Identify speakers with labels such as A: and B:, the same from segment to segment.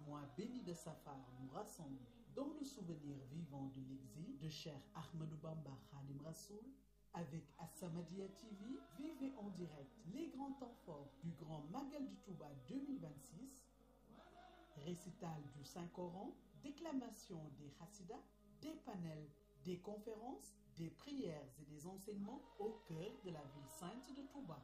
A: mois béni de Safar nous rassemble dans le souvenir vivant de l'exil de Cheikh Ahmadou Bamba Khadim Rassoul avec As-Samadiyya TV, vivez en direct les grands temps forts du Grand Magal du Touba 2026, récital du Saint-Coran, déclamation des Hassidas, des panels, des conférences, des prières et des enseignements au cœur de la ville sainte de Touba.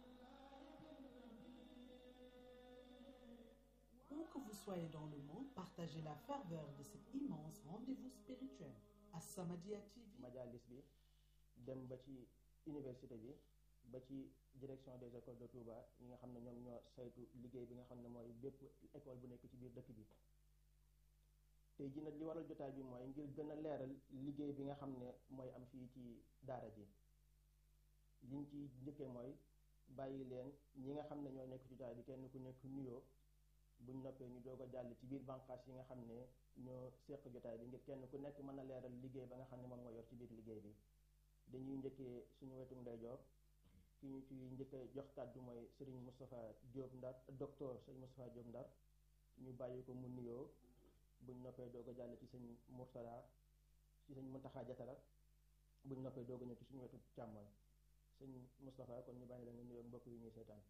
A: Où que vous soyez dans le monde, partagez la ferveur de cet immense rendez-vous spirituel. As-Samadiyya TV.
B: majalis bi dem ba ci université bi ba ci direction des écoles de Touba ñi nga xam ne ñoom ñoo saytu liggéey bi nga xam ne mooy bépp école bu nekk ci biir dëkk bi tey ji nag li waral jotaay bi mooy ngir gën a leeral liggéey bi nga xam ne mooy am fii ci daara ji liñ ci njëkkee mooy bàyyi leen ñi nga xam ne ñoo nekk ci jotaay bi kenn ku nekk nuyoo buñ noppee ñu doog a jàll ci biir bànqaas yi nga xam ne ñoo seq jotaay bi ngir kenn ku nekk mën a leeral liggéey ba nga xam ne moom nga yor ci biir liggéey bi dañuy njëkkee suñu wetu ndeyjoor ki ñu ci njëkkee jox kàddu mooy Serigne Moustapha Diop Ndar docteur Serigne Moustapha Diop Ndar ñu bàyyi ko mu nuyoo buñ noppee doog a jàll ci sëñ Mourtada ci sëñ Muntaxa Jatara buñ noppee doog a ñëw ci suñu wetu càmmoñ sëñ Moustapha kon ñu bàyyi la nga nuyoo mbokk yi ñuy seetaan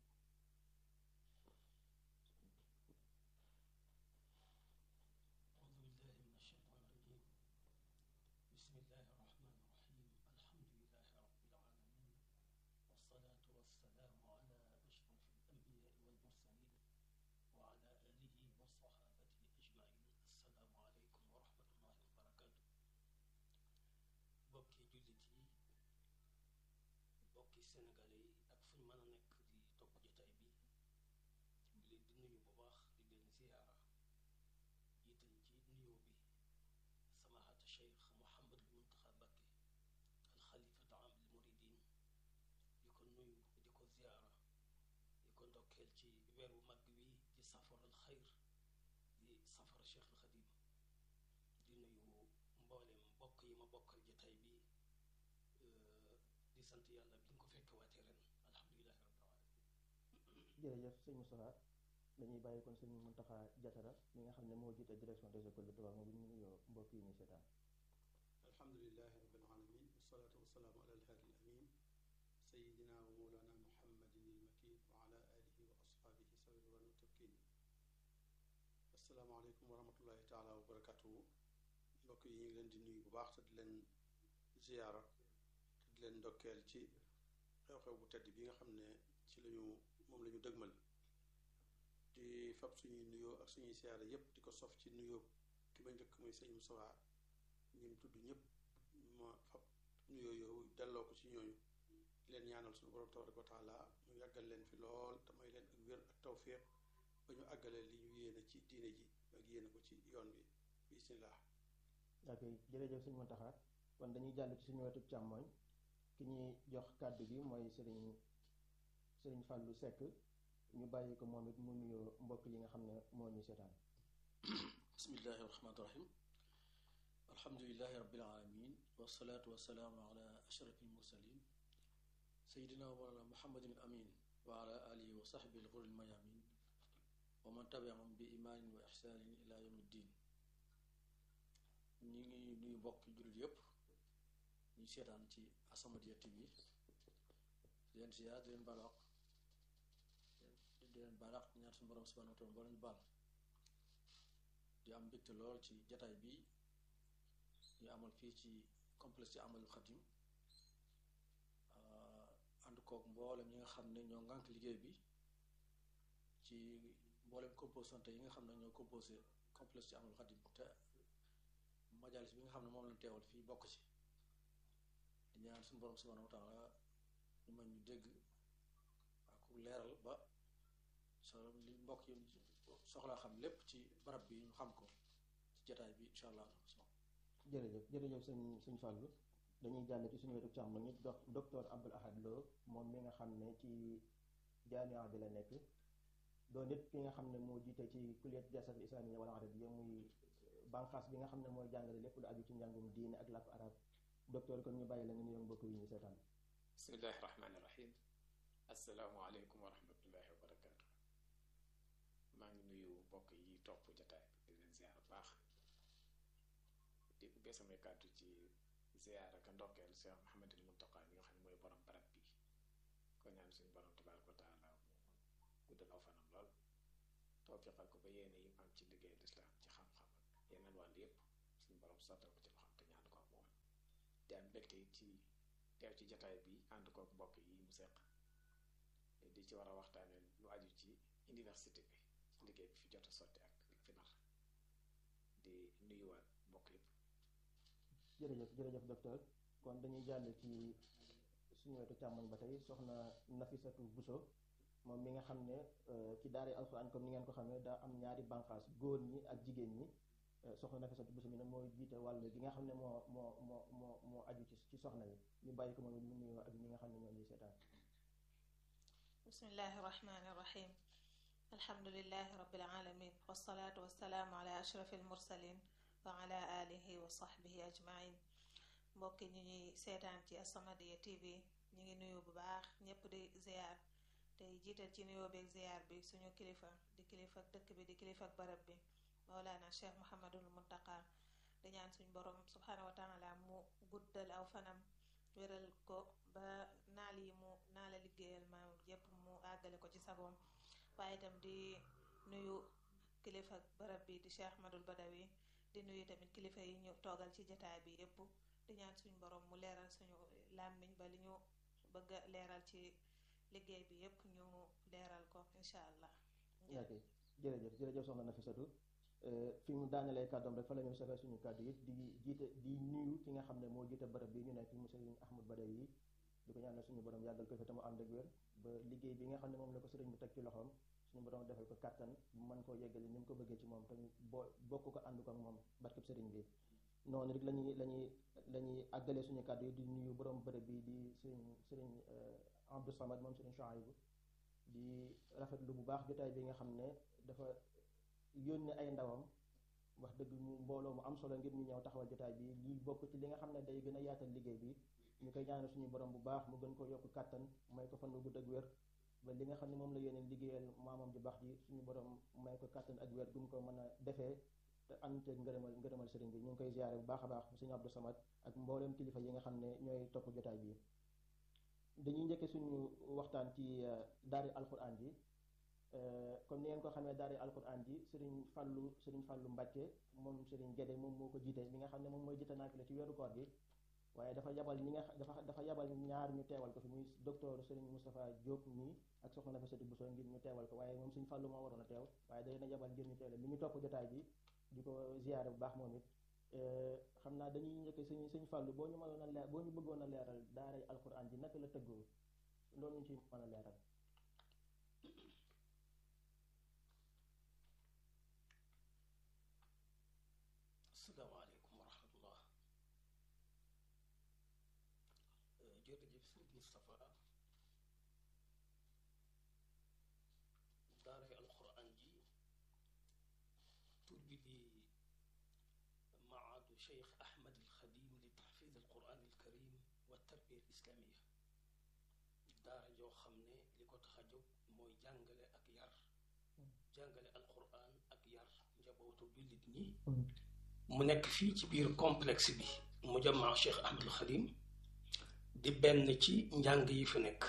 C: أعوذ بالله من الشيطان الرجيم بسم الله الرحمن الرحيم الحمد لله رب العالمين والصلاة والسلام على أشرف الأنبياء والمرسلين وعلى آله وصحابته أجمعين السلام عليكم ورحمة الله وبركاته bokki jullit yi bokki sénégalais yi ak fu ñu mën a nekk di topp jotaay bi di leen di nuyu bu baax di leen ziyaara jiital ci nuyoo bi samaahata cheikh Mouhamadul Muntaxa Mbakke alxalifatu am al muridin di ko nuyu di ko ziyaara di ko ndokkeel ci weer wu mag wi di safaral xayr di safara cheikh al xadim di nuyu mboolem mbokk yi ma bokkal jotaay bi di sant yàlla bi ñu ko fekk waatee ren alhamdulilahi rabbil alamin
B: jërëjëf sëñ Moustapha dañuy bàyyi kon sëñ Muntaxa Jatara mi nga xam ne moo jiite direction des écoles de Touba moom bu ñu nuyoo mbokk yi ñuy seetaan
D: alhamdulilahi rabbil alamin wasalaatu wasalaamu ala alhaadi alamin sayidina wa mawlana muhammadin ilmakin wa ala alihi wa ashaabihi sawi ridwaan wa tamkin asalaamaaleykum wa rahmatullahi taala wa barakatuhu mbokk yi ñu ngi leen di nuyu bu baax te di leen ziyaara te di leen ndokkeel ci xew-xew bu tedd bi nga xam ne ci lañu moom la ñu dëgmal di fab suñuy nuyoo ak suñuy siyaare yépp di ko sof ci nuyoo ki ma njëkk muy sëñ Moustapha ñim tudd ñëpp ma fab nuyoo yow delloo ko ci ñooñu di leen ñaanal suñu borom tabaraka wa taala mu yàggal leen fi lool te may leen ak wér ak tawfiq ba ñu àggalee li ñu yéene ci diine ji ak yéene ko ci yoon bi bismillah
B: ok jërëjëf sëñ Muntaxa kon dañuy jàll ci suñu wetu càmmoñ ki ñuy jox kàddu gi mooy sëriñ sëriñ Fàllu Sekk ñu bàyyi ko moom it mu nuyoo mbokk yi nga xam ne moo ñu seetaan
C: bismillahi rahmaani rahim alhamdulilahi rabbil alamin wasalaatu wasalaamu ala ashrafil mursalin sayidina wa mawlana muhammadin al amin wa ala alihi wa sahbihi al ghurril mayamin wa man tabiahum bi imaanin wa ihsaanin ila yawmi ddin ñi ngi nuyu mbokk jullit yépp ñu seetaan ci As-Samadiyya TV di leen siyaar di leen balaax di leen balaax ñaar suñu borom subhanahu wa taala boo leen baal di am mbégte lool ci jataay bi ñu amal fii ci complexe ci amalul xadim ànd kook mboolem ñi nga xam ne ñoo ngànk liggéey bi ci mboolem composante yi nga xam ne ñoo composé complexe ci amalul xadim te majalis bi nga xam ne moom lañ teewal fii bokk ci di ñaan suñu borom subhanahu wa taala ñu mën ñu dégg ak leeral ba so li mbokk yi soxlaa xam lépp ci barab bi ñu xam ko ci jataay bi incha allah
B: jërëjëf jërëjëf sëñ sëñ Fàllu dañuy jàll ci suñu wetu càmm ñu dox docteur Abdoul Ahad Lo moom mi nga xam ne ci jaamiya bi la nekk doon nit ki nga xam ne moo jiite ci kulliyat jasat islamiyya wal arabiyya muy banqaas bi nga xam ne mooy jàngale lépp lu aju ci njàngum diine ak làkku arab docteur kon ñu bàyyi la nga nuyoo mbokk yi ñu seetaan
E: bismillahi rahmaani rahim assalaamu aleykum wa rahmatullahi wa barakaatu maa ngi nuyu mbokk yi topp jataay bi di leen ziar bu baax di ubbee samay kàddu ci ziar ak ndokkeel Cheikh Mouhamadul Muntaqa mi nga xam ne mooy borom barab bi ko ñaan suñu borom tabaaraka wa taala mu guddal aw fanam lool tawfiqal ko ba yéene yi am ci liggéey lislaam ci xam-xam ak yeneen wàll yépp suñu borom sottal ko ci loxoom te ñaan ko ak moom te am mbégte it ci teew ci jataay bi ànd kook mbokk yi mu seq di ci war a waxtaane lu aju ci université bi ci liggéey bi fi jot a sotti ak li fi nar di nuyuwaat mbokk yépp
B: jërëjëf jërëjëf docteur kon dañuy jàll ci suñu wetu càmmoñ ba tey soxna Nafisatu Buso moom mi nga xam ne ci daara alxuraan comme ni ngeen ko xamee daa am ñaari bànqaas góor ñi ak jigéen ñi soxna Nafisatu Buso mi ne mooy jiite wàll gi nga xam ne moo moo moo moo moo aju ci ci soxna yi ñu bàyyi ko moom mu nuyoo ak ñi nga xam ne ñoo ñuy seetaan
F: bismillahi irrahmani irrahim alhamdulilahi rabbil alamin wasalaatu wasalaamu ala ashrafi almursalin wa ala alihi wa sahbihi ajmain mbokki ñi ñuy seetaan ci As-Samadiyya TV ñu ngi nuyu bu baax ñépp di ziar tey jiital ci nuyoo beeg ziar bi suñu kilifa di kilifa dëkk bi di kilifa barab bi Mawlana Cheikh Mouhamadul Muntaqa di ñaan suñ borom subhanahu wa taala mu guddal aw fanam wéral ko ba naal yi mu naala liggéeyal maam yépp mu àggale ko ci sagoom waaye itam di nuyu kilifa barab bi di Cheikh Ahmadul Badawi di nuyu tamit kilifa yi ñu toogal ci jataay bi yépp di ñaan suñ borom mu leeral suñu làmmiñ ba li ñu bëgg a leeral ci liggéey bi yépp ñu leeral ko incha allah
B: ok jërëjëf jërëjëf soxna Nafisatu fi mu daanelee kàddoom rek fa la ñu safee suñu kàddu yi di jiite di nuyu ki nga xam ne moo jiite barab bi ñu nekk mu sëriñ Ahmad Badawi yi di ko ñaanal suñu borom yàggal ko fi te mu ànd ak wér ba liggéey bi nga xam ne moom la ko sëriñ bi teg ci loxoom suñu borom defal ko kàttan bu mën koo yeggali ni mu ko bëggee ci moom tamit boo bokk ko ànd ko ak moom barkeb sëriñ bi noonu rek lañuy lañuy lañuy àggalee suñu kàddu yi di nuyu borom bërëb bi di sëriñ sëriñ Abdou Samad moom sëriñ Chouaïbou di rafetlu bu baax jotaay bi nga xam ne dafa yónne ay ndawam wax dëgg mu mbooloo mu am solo ngir ñu ñëw taxawal jotaay bi lii bokk ci li nga xam ne day gën a yaatal liggéey bi ñu koy ñaanal suñu borom bu baax mu gën ko yokk kàttan may ko fan bu gudd ak wér ba li nga xam ne moom la yéene liggéeyal maamam ju baax ji suñu borom may ko kàttan ak wér gu mu ko mën a defee te ànd teeg ngërëmal ngërëmal sëriñ bi ñu ngi koy ziare bu baax a baax suñu Abdou Samad ak mbooleem kilifa yi nga xam ne ñooy topp jotaay bi dañuy njëkke suñu waxtaan ci daari alquran ji comme ni ngeen ko xamee daari alquran ji sëriñ fàllu sëriñ fàllu mbàkke moom sëriñ Gédé moom moo ko jiite li nga xam ne moom mooy jiite naafila ci weeru koor gi waaye dafa yabal ñi nga dafa dafa yabal ñaar ñu teewal ko fi muy docteur sëriñ Moustapha Diop nii ak soxna Nafisatu Bousso ngir ñu teewal ko waaye moom sëriñ fàllu moo waroon a teew waaye day na yabal ngir ñu teewal li ñu topp jotaay bi di ko ziyaare bu baax moom it xam naa dañuy njëkk sëñ sëñ fàllu boo ñu mënoon a leer boo ñu bëggoon a leeral daaray alquran ji naka la tëggoo loolu ñu ci mën a leeral
C: asalaamaaleykum wa rahmatullah jërëjëf sëñ Moustapha daaray alquran ji tur bi di maadu cheikh ahmad alxadim li taxfiz alquran alkarim wa tarbiya alislamiya daara joo xam ne li ko tax a jóg mooy jàngale ak yar jàngale alquran ak yar njabootu jullit ñi mu nekk fii ci biir complexe bi mu jamaa cheikh ahmad alxadim di benn ci njàng yi fi nekk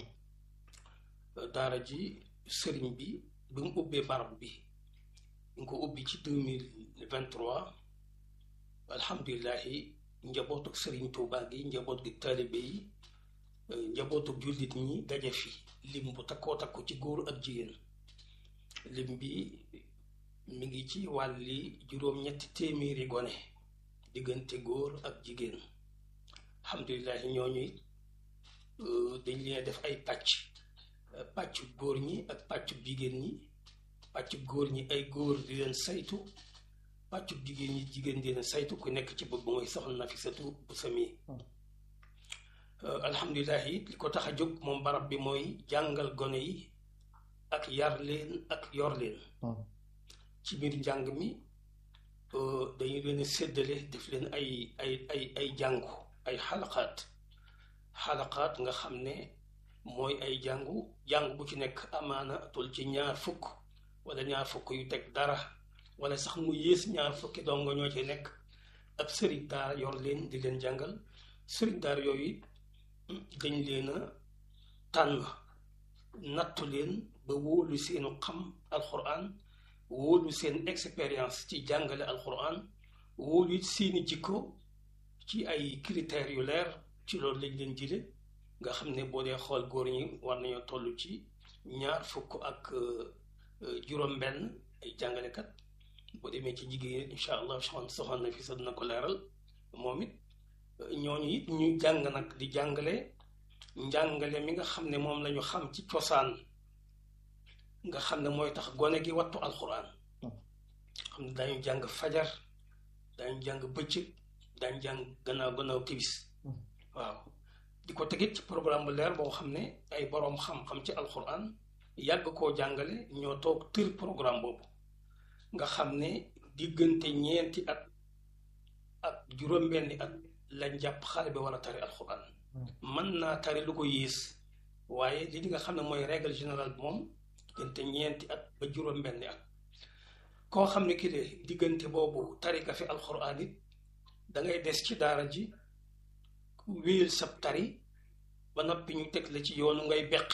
C: daara ji sëriñ bi bi mu ubbee barab bi ñu ko ubbi ci deux mille vingt trois alhamdulilahi njabootuk sëriñ Tuubaa gi njaboot gi taalibe yi njabootuk jullit ñi daje fi lim bu takkoo takku ci góor ak jigéen lim bi mi ngi ci wàlli juróom-ñetti téeméeri gone diggante góor ak jigéen alhamdulilahi ñooñu dañ leen def ay pàcc pàccu góor ñi ak pàccu jigéen ñi pàccu góor ñi ay góor di leen saytu pàccu jigéen ñi jigéen di leen saytu ku nekk ci bopp mooy soxna Nafisatu bu sami alhamdulilah it li ko tax a jóg moom barab bi mooy jàngal gone yi ak yar leen ak yor leen ci biir njàng mi dañu leen séddale def leen ay ay ay ay jàngu ay xalaqaat xalaqaat nga xam ne mooy ay jàngu jàng bu ci nekk amaana tul ci ñaar fukk wala ñaar fukk yu teg dara wala sax mu yées ñaar fukki dongo ñoo ci nekk ab sëriñ daara yor leen di leen jàngal sëriñ daara yooyu dañ leen a tànn nattu leen ba wóolu seenu xam alxuraan wóolu seen expérience ci jàngale alxuraan wóolu it seeni jikko ci ay critères yu leer ci loolu lañ leen jële nga xam ne boo dee xool góor ñi war nañoo toll ci ñaar fukk ak juróom-benn ay jàngalekat boo demee ci jigéen incha allah soxna na fi sa dina ko leeral moom it ñooñu it ñu jàng nag di jàngale njàngale mi nga xam ne moom lañu xam ci cosaan nga xam ne mooy tax gone gi wattu alxuraan xam ne daañu jàng fajar daañu jàng bëccëg daañu jàng gannaaw gannaaw tibis waaw di ko tegit ci programme bu leer boo xam ne ay boroom xam-xam ci alxuraan yàgg koo jàngale ñoo toog tër programme boobu nga xam ne diggante ñeenti at ak juróom-benni at lañ jàpp xale bi war a tari alxuraan mën naa tari lu ko yées waaye li nga xam ne mooy règle générale bi moom diggante ñeenti at ba juróom-benni at koo xam ne ki de diggante boobu tari nga fi alxuraan it da ngay des ci daara ji wéyal sab tari ba noppi ñu teg la ci yoonu ngay beqi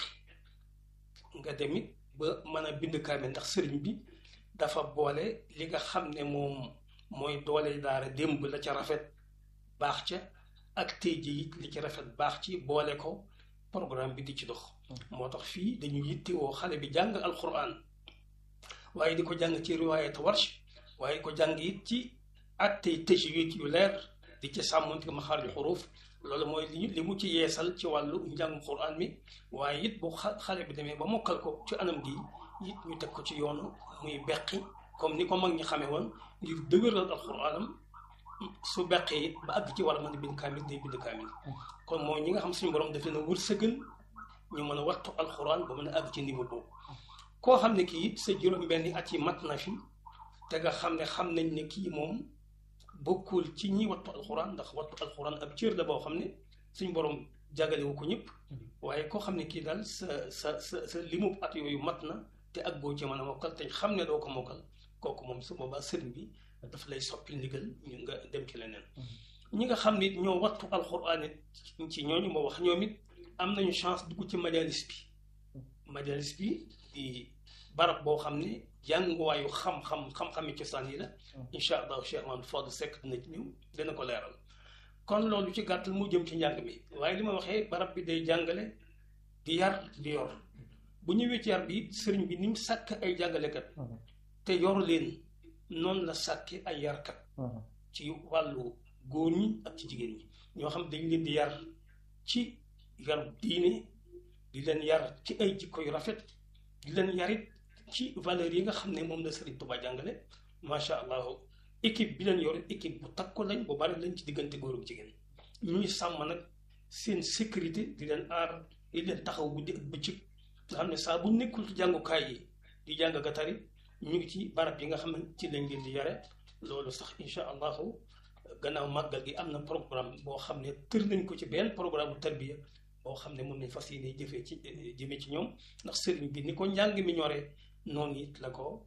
C: nga demit ba mën a bind kaamil ndax sëriñ bi dafa boole li nga xam ne moom mooy doole daara démb la ca rafet baax ca ak tey ji it li ci rafet baax ci boole ko programme bi di ci dox moo tax fii dañu yittewoo xale bi jàng alquran waaye di ko jàng ci riwaayat warsh waaye di ko jàng it ci attey tajwid yu leer di ci sàmmonte maxaarju xuruuf loolu mooy li li mu ci yeesal ci wàllu njàngu quran mi waaye it bu xale bi demee ba mokkal ko ci anam gi it ñu teg ko ci yoonu muy beqi comme ni ko mag ñi xamee woon ngir dëgëral alquranam su beqee it ba àgg ci war a mën a bind kaamil day bind kaamil kon mooy ñi nga xam suñu borom daf leen a wërsëgal ñu mën a wattu alquran ba mën a àgg ci niveau boobu koo xam ne kii it sa juróom-benni at yi mat na fi te nga xam ne xam nañ ne kii moom bokkul ci ñi wattu alxuraan ndax wattu alxuraan ab cër la boo xam ne suñ borom jagalewu ko ñëpp waaye koo xam ne kii daal sa sa sa sa limub at yooyu mat na te ak boo ci mën a mokkal te xam ne doo ko mokkal kooku moom su boobaa sëriñ bi daf lay soppil ndigal ñu nga dem ci leneen ñi nga xam ne ñoo wattu alxuraan it ci ñooñu moo wax ñoom it am nañu chance dugg ci majalis bi majalis bi di barab boo xam ne jànguwaayu xam-xam xam-xami cosaan yi la incha allahu cheikh Mamadou Fodou Seck dina ci ñëw dina ko leeral kon loolu ci gàttal mu jëm ci njàng mi waaye li ma waxee barab bi day jàngale di yar di yor bu ñëwee ci yar bi sëriñ bi ni mu sàkk ay jàngalekat te yor leen noonu la sàkke ay yarkat ci wàllu góor ñi ak ci jigéen ñi ñoo xam dañ leen di yar ci yar diine di leen yar ci ay jikko yu rafet di leen yarit ci valeurs yi nga xam ne moom la Serigne Touba jàngale macha allah équipe bi leen yor équipe bu takku lañ bu bari lañ ci diggante góor ak jigéen ñuy sàmm nag seen sécurité di leen aar di leen taxaw guddi ak bëccëg nga xam ne saa bu nekkul ci jàngukaay yi di jàng ga tari ñu ngi ci barab yi nga xam ne ci lañ leen di yare loolu sax incha allahu gannaaw màggal gi am na programme boo xam ne tër nañ ko ci benn programme bu tarbiya boo xam ne moom lañ fas yéene jëfee ci jëmee ci ñoom ndax sëriñ bi ni ko njàng mi ñoree noonu it la ko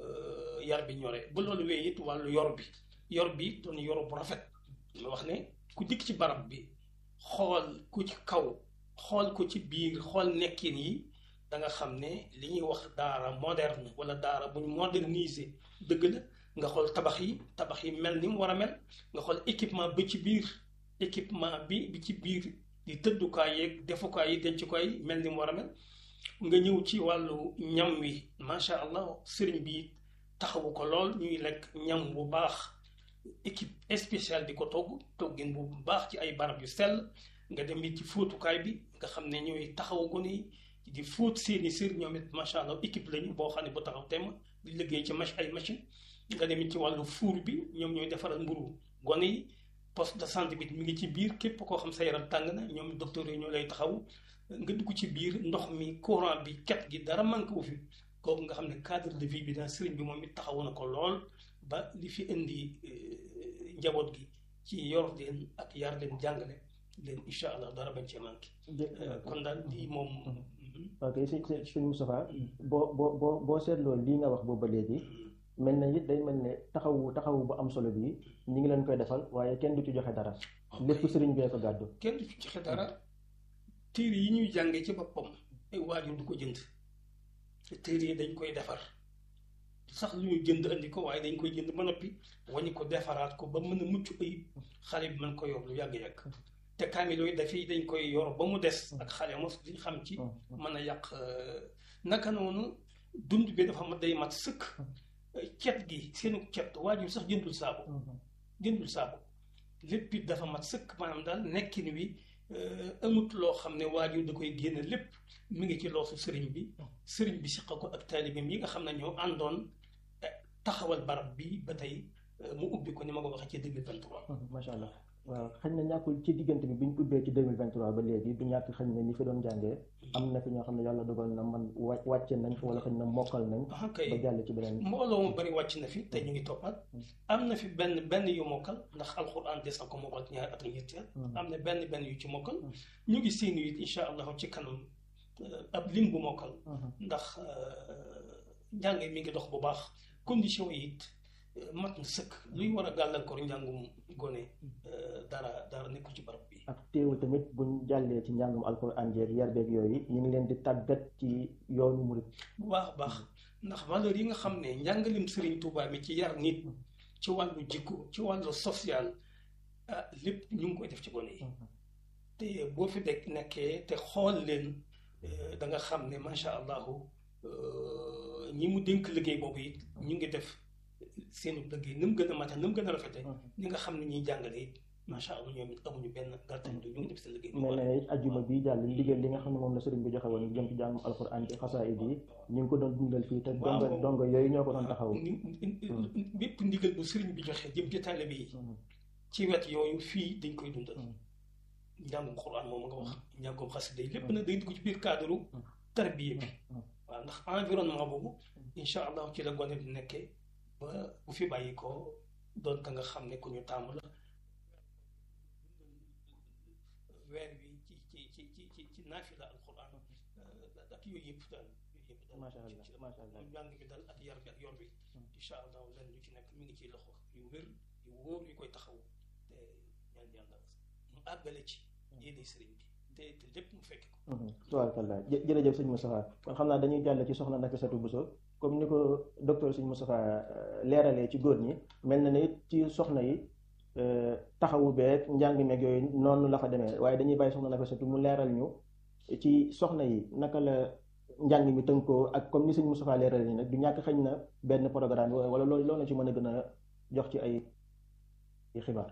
C: yar bi ñoree bu loolu wee it wàllu yor bi yor bi doon yor bu rafet ma wax ne ku dikk ci barab bi xool ku ci kaw xool ko ci biir xool nekkin yi da nga xam ne li ñuy wax daara moderne wala daara buñ moderniser dëgg la nga xool tabax yi tabax yi mel ni mu war a mel nga xool équipement ba ci biir équipement bi bi ci biir di tëddukaay yeeg defukaay yi dencukaay mel ni mu war a mel nga ñëw ci wàllu ñam wi macha allah sëriñ bi taxawu ko lool ñuy lekk ñam bu baax équipe spéciale di ko togg toggin bu baax ci ay barab yu sell nga dem it ci fóotukaay bi nga xam ne ñooy taxawu ko ni di fóot seeni sër ñoom it macha allah équipe lañu boo xam ne bu taxaw temm di liggéey ci mach ay machine nga dem it ci wàllu fuur bi ñoom ñooy defaral mburu gone yi poste de santé bi mi ngi ci biir képp koo xam sa yaram tàng na ñoom docteur yi ñoo lay taxaw nga dugg ci biir ndox mi courant bi ket gi dara manqué wu fi kooku nga xam ne cadre de vie bi daal sëriñ bi moom it taxawu na ko lool ba li fi indi njaboot gi ci yor leen ak yar leen jàngale leen incha allah dara bañ cee manqué kon daal lii moom
B: ok si si suñu Moustapha boo boo boo boo seetloo lii nga wax boobu ba léegi mel na it day mel ne taxawu taxawu bu am solo bii ñi ngi leen koy defal waaye kenn du ci joxe dara lépp sëriñ bee ko gàddu
C: kenn du ci joxe dara téere yi ñuy jàngee ci boppam ay waajur du ko jënd te téere yi dañ koy defar sax lu ñu jënd andi ko waaye dañ koy jënd ba noppi wañu ko defaraat ko ba mën a mucc ayib xale bi mën ko yor lu yàgg-yàgg te kaamil yooyu dafay dañ koy yor ba mu des ak xale mos liñ xam ci mën a yàq naka noonu dund bi dafa mat day mat sëkk cet gi seenu cet waajur sax jëndul saabu jëndul saabu lépp it dafa mat sëkk maanaam daal nekkin wi amut loo xam ne waajur da koy génn lépp mi ngi ci loosu sëriñ bi sëriñ bi siqa ko ak taalibeem yi nga xam ne ñoo àndoon taxawal barab bi ba tey mu ubbi ko ni ma ko waxee ci 2023
B: macha allah waaw xëy na ñàkkul ci diggante bi bi ñu ubbee ci 2023 ba léegi du ñàkk xëy na ñi fi doon jàngee am na fi ñoo xam ne yàlla dogal na man wa wàcce nañ wala xëy na mokkal nañ
C: ah kay
B: ba jàll ci beneen
C: mbooloo mu bari wàcc na fi te ñu ngi toppaat am na fi benn benn yu mokkal ndax alxuraan des na ko mokkal ci ñaari at ak ñetti at am na benn benn yu ci mokkal ñu ngi séenu it incha allahu ci kanam ab lim bu mokkal ndax njàng mi ngi dox bu baax condition yi it mat na sëkk luy war a gàllankoor njàngum gone dara dara nekkul ci barab bi
B: ak teewul tamit buñ jàllee ci njàngum alxuraan jeeg yar beeg yooyu ñu ngi leen di tàggat ci yoonu murit
C: bu baax a baax ndax valeur yi nga xam ne njàngalim Sëriñ Tuubaa mi ci yar nit ci wàllu jikko ci wàllu social ah lépp ñu ngi koy def ci gone yi te boo fi dekk nekkee te xool leen da nga xam ne macha allahu ñi mu dénk liggéey boobu it ñu ngi def seenu liggéey ni mu gën a mate ni mu gën a rafete ñi nga xam ne ñuy jàngale it macha allah ñoom it amuñu benn gàttañ du ñu ngi def seen liggéey
B: mel na it ajjuma bi jàll ndigal li nga xam ne moom la sëriñ bi joxe woon jëm ci jàngum alxuraan ci xasaayid yi ñu ngi ko doon dundal fii te dongo dongo yooyu ñoo ko doon taxaw
C: bépp ndigal bu sëriñ bi joxe jëm ci taalibe yi ci wet yooyu fii dañ koy dundal njàngum xuraan moom nga wax njàngum xasida yi lépp nag day dugg ci biir cadre tarbiya bi waaw ndax environnement boobu incha allah ci la gone bi nekkee ba bu fi bàyyi ko doon ka nga xam ne ku ñu tàmm la weer wi ci ci ci ci ci ci naafila alquran ak yooyu yëpp daal yooyu yëpp daal
B: macha allah macha allah
C: njàng bi daal ak yar bi ak yor bi incha allah lenn lu ci nekk mi ngi ciy loxo yu wér yu wóor yu koy taxaw te ñaan yàlla mu àggale ci yéene sëriñ bi te te lépp mu fekk ko
B: tubaarkalla jërëjëf sëñ Moustapha kon xam naa dañuy jàll ci soxna Nafisatu Bousso comme ni ko docteur sëñ Moustapha leeralee ci góor ñi mel na ne it ci soxna yi taxawu beeg njàng meeg yooyu noonu la fa demee waaye dañuy bàyyi soxna Nafisatu mu leeral ñu ci soxna yi naka la njàng mi tënkoo ak comme ni sëñ Moustapha leeralee nii nag du ñàkk xëñ na benn programme wala loolu loolu la ci mën a gën a jox ci ay xibaar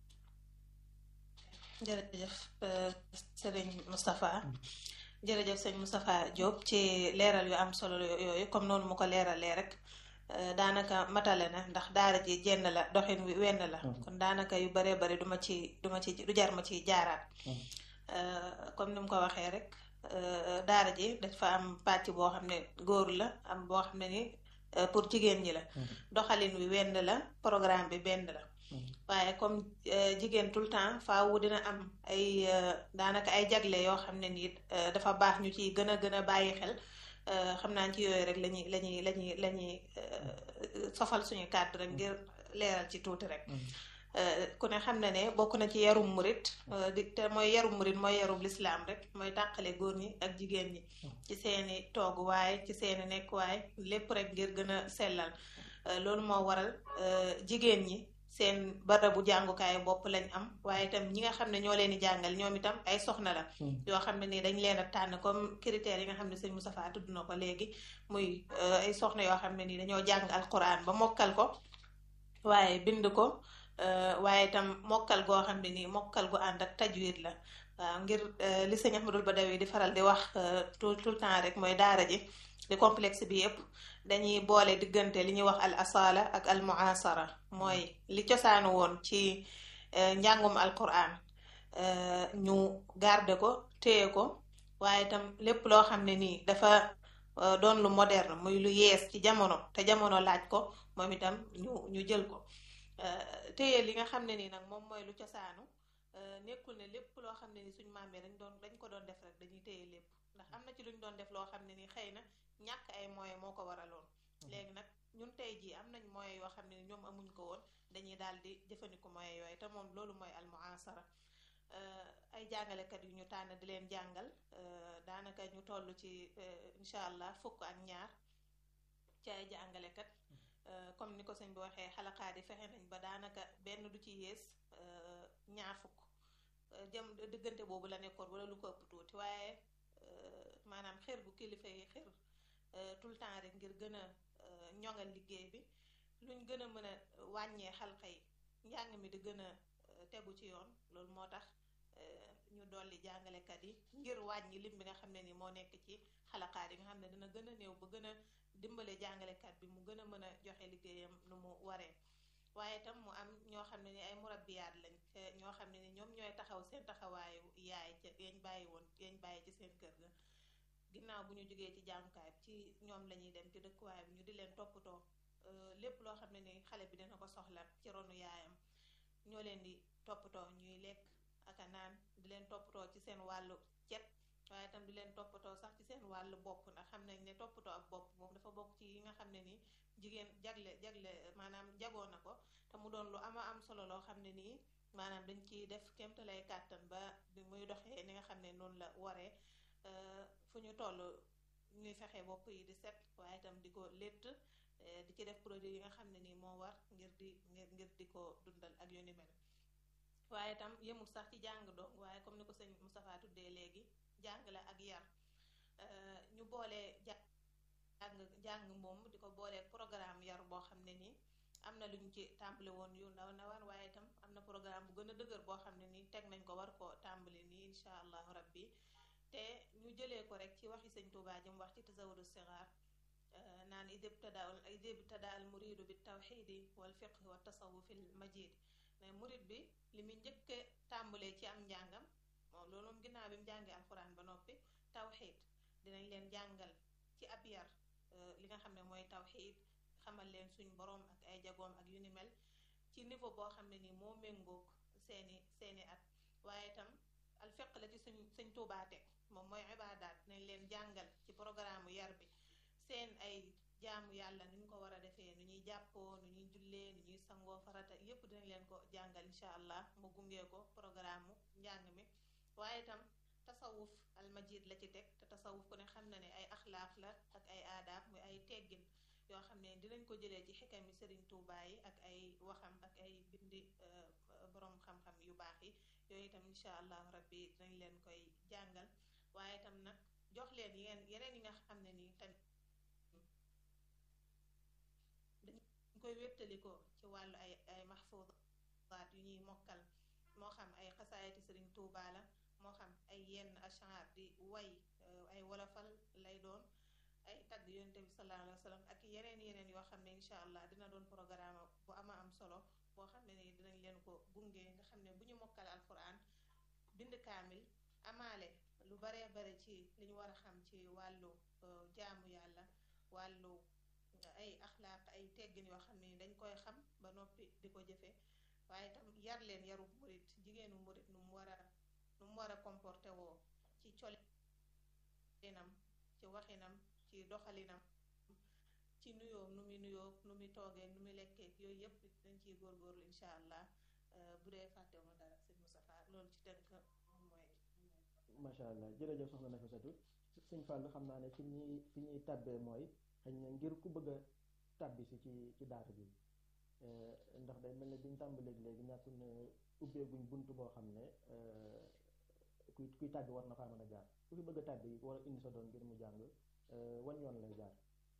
F: jërëjëf sëriñ Moustapha jërëjëf sëñ Moustapha Diop ci leeral yu am solo yooyu comme noonu mu ko leeralee rek daanaka matale na ndax daara ji jenn la doxin wi wenn la kon daanaka yu baree bari duma ci duma ci du jar ma ci jaaraat comme ni mu ko waxee rek daara ji dafa am pàcc boo xam ne góor la am boo xam ne ni pour jigéen ñi la doxalin wi wenn la programme bi benn la waaye comme jigéen tout le temps faawu dina am ay daanaka ay jagle yoo xam ne nii dafa baax ñu ciy gën a gën a bàyyi xel xam naa ci yooyu rek lañuy lañuy lañuy lañuy sofal suñu kàddu rek ngir leeral ci tuuti rek ku ne xam na ne bokk na ci yarum murit di te mooy yarum murit mooy yarum lislaam rek mooy tàqale góor ñi ak jigéen ñi ci seeni tooguwaay ci seeni nekkuwaay lépp rek ngir gën a sellal loolu moo waral jigéen ñi seen barabu jàngukaayu bopp lañ am waaye itam ñi nga xam ne ñoo leen di jàngal ñoom itam ay soxna la yoo xam ne nii dañ leen a tànn comme critères yi nga xam ne sëñ Moustapha tudd na ko léegi muy ay soxna yoo xam ne nii dañoo jàng alquran ba mokkal ko waaye bind ko waaye itam mokkal goo xam ne nii mokkal gu ànd ak tajwid la waaw ngir li sëñ Ahmadul Badawi di faral di wax tout tout le temps rek mooy daara ji di complexe bi yëpp dañuy boole diggante li ñuy wax al asala ak al muasara mooy li cosaanu woon ci njàngum alquran ñu garde ko téye ko waaye itam lépp loo xam ne nii dafa doon lu moderne muy lu yees ci jamono te jamono laaj ko moom itam ñu ñu jël ko téye li nga xam ne nii nag moom mooy lu cosaanu nekkul ne lépp loo xam ne ni suñ maam yi dañ doon dañ ko doon def rek dañuy téye lépp ndax am na ci luñ doon def loo xam ne ni xëy na ñàkk ay moyens moo ko waraloon léegi nag ñun tey jii am nañ moyens yoo xam ne ñoom amuñ ko woon dañuy daal di jëfandiku moyens yooyu te moom loolu mooy almuasara ay jàngalekat yu ñu tànn di leen jàngal daanaka ñu toll ci incha allah fukk ak ñaar ci ay jàngalekat comme ni ko sëñ bi waxee xalaqaat yi fexe nañ ba daanaka benn du ci yées ñaar fukk jëm diggante boobu la nekkoon wala lu ko ëpp tuuti waaye maanaam xër gu kilifa yi xër tout le temps rek ngir gën a ñoŋal liggéey bi luñ gën a mën a wàññee xalqa yi njàng mi di gën a tegu ci yoon loolu moo tax ñu dolli jàngalekat yi ngir wàññi lim bi nga xam ne ni moo nekk ci xalaqaat yi nga xam ne dina gën a néew ba gën a dimbale jàngalekat bi mu gën a mën a joxe liggéeyam nu mu waree waaye itam mu am ñoo xam ne ni ay murabbiyaat lañ ñoo xam ne ni ñoom ñooy taxaw seen taxawaayu yaay ca yañ bàyyi woon yañ bàyyi ci seen kër ga ginnaaw bu ñu jógee ci jàngukaay bi ci ñoom la ñuy dem ci dëkkuwaay bi ñu di leen toppatoo lépp loo xam ne ni xale bi dina ko soxla ci ronu yaayam ñoo leen di toppatoo ñuy lekk ak a naan di leen toppatoo ci seen wàllu cet waaye itam di leen toppatoo sax ci seen wàllu bopp ndax xam nañ ne toppatoo ak bopp moom dafa bokk ci yi nga xam ne nii jigéen jagle jagle maanaam jagoo na ko te mu doon lu ama am solo loo xam ne nii maanaam dañ ciy def kéemtalay kàttan ba bi muy doxee ni nga xam ne noonu la waree fu ñu toll ñuy fexe bopp yi di set waaye itam di ko létt di ci def produit yi nga xam ne nii moo war ngir di ngir ngir di ko dundal ak yu ni mel waaye itam yemul sax ci jàng dong waaye comme ni ko sëñ Moustapha tuddee léegi jàng la ak yar ñu boole jàng jàng moom di ko boolee programme yar boo xam ne nii am na lu ñu ci tàmbali woon yu ndaw ndawaan waaye itam am na programme bu gën a dëgër boo xam ne nii teg nañ ko war ko tàmbali nii incha allahu rabbi te ñu jëlee ko rek ci waxi sëñ Tuubaa ji mu wax ci tasawudu sigaar naan id ibtada id ibtada al muridu bi tawxidi wal fiqhi wa tasawufi l majid ne murid bi li muy njëkke tàmbalee ci am njàngam moom loolu moom ginnaaw bi mu jàngee alxuraan ba noppi tawxid dinañ leen jàngal ci ab yar li nga xam ne mooy tawxid xamal leen suñ boroom ak ay jagoom ak yu ni mel ci niveau boo xam ne nii moo méngoog seeni seeni at waaye itam al fiq la ci suñ suñ tuubaate moom mooy ibaadaat dinañ leen jàngal ci programme yar bi seen ay jaamu yàlla nu ñu ko war a defee nu ñuy jàppoo nu ñuy jullee nu ñuy sangoo farata yépp dinañ leen ko jàngal incha allah mu gungee ko programme njàng mi waaye itam tasawuf almajid la ci teg te tasawuf ku ne xam na ne ay axlaaq la ak ay aadaab muy ay teggin yoo xam ne dinañ ko jëlee ci xikami sëriñ Tuubaa yi ak ay waxam ak ay bindi borom xam-xam yu baax yi yooyu itam incha allahu rabbi dinañ leen koy jàngal waaye itam nag jox leen yeneen yeneen yi nga xam ne nii tamit dañ koy wéttalikoo ci wàllu ay ay mahfuuzaat yu ñuy mokkal moo xam ay xasaayati sëriñ Tuubaa la moo xam ay yenn ashar di way ay wolofal lay doon ay tagg yonte bi sallallahu alayhi wa sallam ak yeneen yeneen yoo xam ne incha allah dina doon programme bu ama am solo boo xam ne ni dinañ leen ko gunge nga xam ne bu ñu mokkal alquran bind kaamil amaale lu baree bare ci li ñu war a xam ci wàllu jaamu yàlla wàllu ay axlaaq ay teggin yoo xam ne ni dañ koy xam ba noppi di ko jëfe waaye itam yar leen yaru murit jigéenu murit nu mu war a nu mu war a comporté woo ci colinam ci waxinam ci doxalinam ci nuyoom nu muy nuyoo nu muy toogee nu muy lekkee yooyu yëpp dañ ciy góorgóorlu incha allah bu dee fàttewuma dara sëñ Moustapha loolu ci tënk mooy
B: macha allah jërëjëf soxna Nafisatu sëñ Fallou xam naa ne fi ñuy fi ñuy tàbbee mooy xëy na ngir ku bëgg a tàbbi si ci ci daara bi ndax day mel ne biñ tàmbalee léegi ñàkkul ne ubbeeguñ bunt boo xam ne kuy kuy tàbbi war na faa mën a jaar ku fi bëgg a tàbbi war a indi sa doom ngir mu jàng wan yoon lay jaar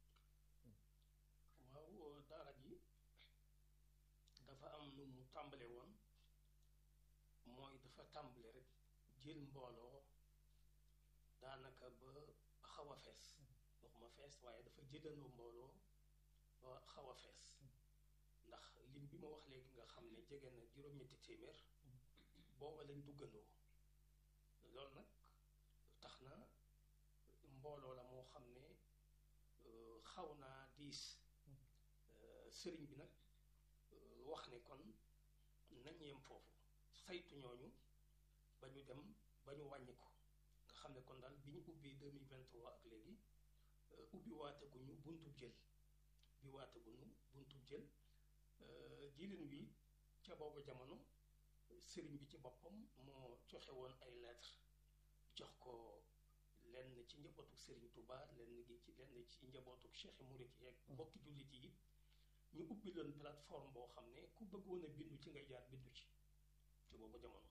C: waaw daara ji dafa am nu mu tàmbale woon mooy dafa tàmbale rek jël mbooloo daanaka ba xaw a fees waxuma fees waaye dafa jëlandoo mbooloo ba xaw a fees ndax lim bi ma wax léegi nga xam ne jege na juróom-ñetti téeméer booba lañ duggandoo loolu nag tax na mbooloo la moo xam ne xaw naa diis sëriñ bi nag wax ne kon nañ yem foofu saytu ñooñu ba ñu dem ba ñu wàññi ko nga xam ne kon daal bi ñu ubbi 2023 ak léegi ubbi waateguñu buntu jël bi waate bunu buntu jël jilin wi ca boobu jamono sëriñ bi ci boppam moo joxe woon ay lettre jox ko lenn ci njabootuk sëriñ Touba lenn gi ci lenn ci njabootuk Cheikh Murit yeeg mbokki jullit yi ñu ubbi leen plateforme boo xam ne ku bëggoon a bindu ci ngay jaar bindu ci ci boobu jamono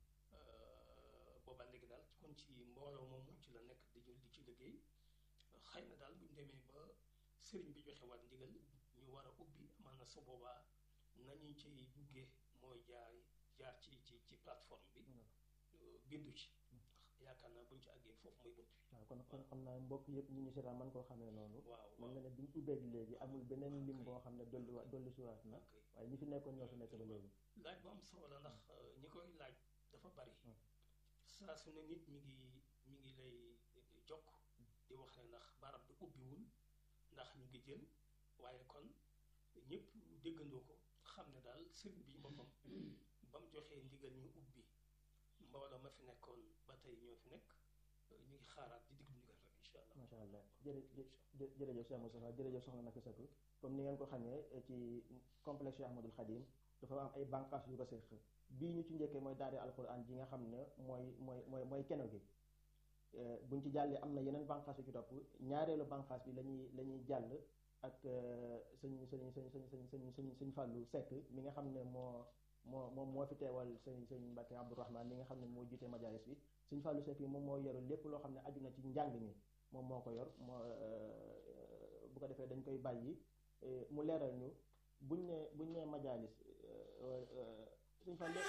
C: booba léegi daal kon ci mbooloo moomu ci la nekk di ñu di ci liggéey xëy na daal buñ demee ba sëriñ bi joxe waat ndigal ñu war a ubbi amaana su boobaa nañu ciy duggee mooy jaar jaar ci ci ci plateforme bi bindu ci yaakaar naa buñ ci àggee foofu mooy bunt bi
B: waaw kon kon xam naa mbokk yëpp ñu ñu seetaan man koo xamee noonu
C: waaw
B: man na ne biñ ubbeeg léegi amul beneen lim boo xam ne dolli wa dolli siwaat na waaye ñi fi nekkoon ñoo fi nekk ba léegi
C: laaj bu am solo la ndax ñi koy laaj dafa bari saa su ne nit mi ngi mi ngi lay jokk di wax ne ndax barab bi ubbiwul ndax ñu ngi jël waaye kon ñëpp déggandoo ko xam ne daal sëriñ bi boppam ba mu joxee ndigal ñu ubbi mbooloo ma fi nekkoon ba tey ñoo fi nekk ñu ngi xaaraat di diglu ndigal rek incha allah
B: macha allah jërë jërëjëf Cheikh Moustapha jërëjëf soxna Nafisatu comme ni ngeen ko xamee ci complexe Cheikh Ahmadul Khadim dafa am ay bànqaas yu ko séq bii ñu ci njëkkee mooy daari alquran ji nga xam ne mooy mooy mooy mooy keno gi buñ ci jàllee am na yeneen bànqaas yu ci topp ñaareelu bànqaas bi lañuy la ñuy jàll ak sëñ sëñ sëñ sëñ sëñ sëñ sëñ sëñ Fallou Seck mi nga xam ne moo moo moom moo fi teewal sëñ sëñ Mbacke Abdourahman mi nga xam ne moo jiite majalis bi sëñ Fallou Seck yi moom moo yoru lépp loo xam ne aju na ci njàng mi moom moo ko yor moo bu ko defee dañ koy bàyyi mu leeral ñu buñ ne buñ ne majalis sëñ Fallou